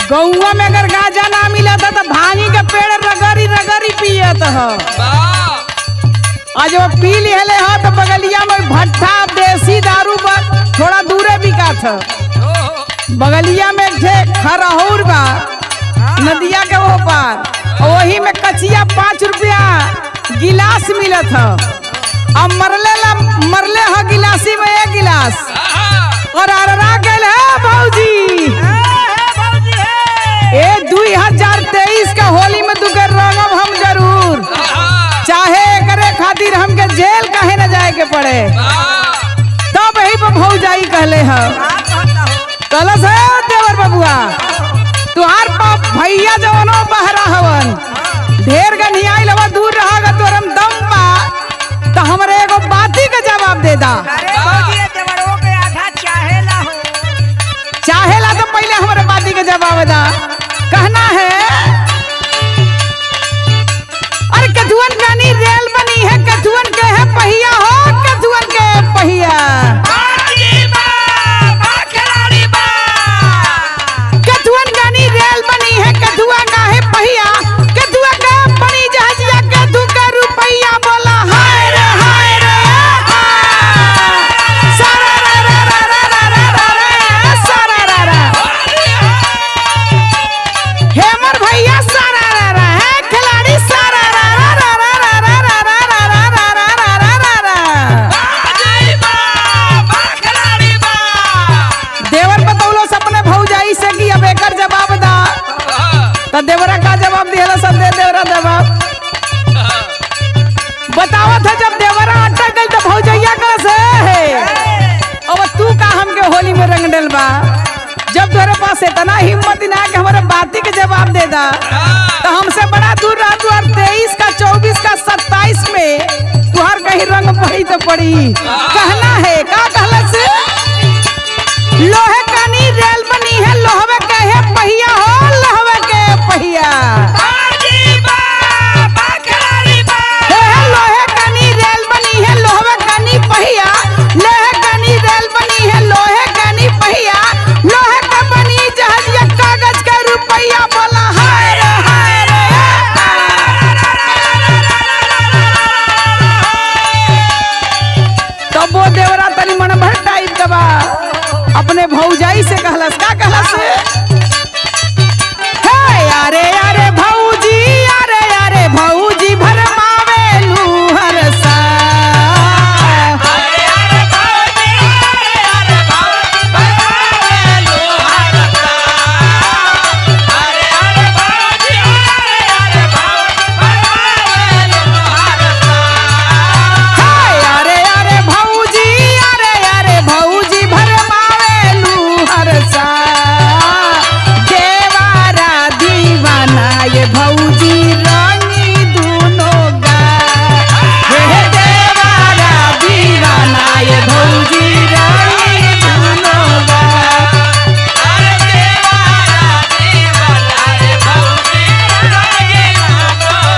गौवा में अगर गांजा ना मिलत तो भांगी के पेड़ रगड़ी रगड़ी पियत ह आज वो पी लिहले ह तो बगलिया में भट्ठा देसी दारू बा थोड़ा दूरे बिकात ह बगलिया में एक ठे खरहौर बा नदिया के वो पार और वही में कचिया पाँच रुपया गिलास मिलत ह अब मरले ला मरले ह गिलासी में एक गिलास और अररा गेल है भौजी ए दुई हजार तेईस का होली में दुगर रंगब हम जरूर चाहे करे खातिर हमके जेल काहे न जाए के पड़े तब यही पर भौजाई कहले ह कलस है देवर बबुआ तुहार बाप भैया जवनो बहरा हवन ढेर गनी आइल हवा दूर रहागा तोरम दम बा तो हमरे एगो बाती का जवाब दे दा अरे भौजी ये देवरों के आधा चाहेला हो चाहेला तो पहले हमारे बाती का जवाब दा कहना है अरे कथुअन गानी रेल बनी है कथुअन के है पहिया हो कथुअन के पहिया कथुअन गानी रेल बनी है कथुआ का है पहिया कथुआ का बनी जहाजिया कथु का रुपैया बोला हाय रे हाय रे हाय। सारा रा रा रा रा रा रा रा रा, सारा रा रा। हेमर भैया सारा रा रा है खिलाड़ी सारा रा रा रा रा रा रा रा रा रा रा रा रा रा रा रा। देवर बतौलो सपने भौजाई से कि अब एकर जवाब दा त देवरा का जवाब दिहला सब दे देवरा जवाब बतावत है जब देवरा अटक गई तो भौजैया का से अब तू का हमके होली में रंग डल बा जब तोरे पास इतना हिम्मत ना कि हमारे बाती के जवाब दे दा तो हमसे बड़ा दूर रहा तू और तेईस का चौबीस का सत्ताईस में तुहार कहीं रंग पड़ी तो पड़ी कहना है का कहला से लोहे कनी रेल बनी है लोहवे के है पहिया हो लोहवे के पहिया हे हे लोहे कनी रेल बनी है लोहवे कनी पहिया लोहे कनी रेल बनी है लोहे कनी पहिया लोहे का बनी जहाज या कागज का रुपया बोला हाय रे हाय रे तब वो देवरा तनी मन भर टाइप दबा अपने भौजाई से कहलस का कहलस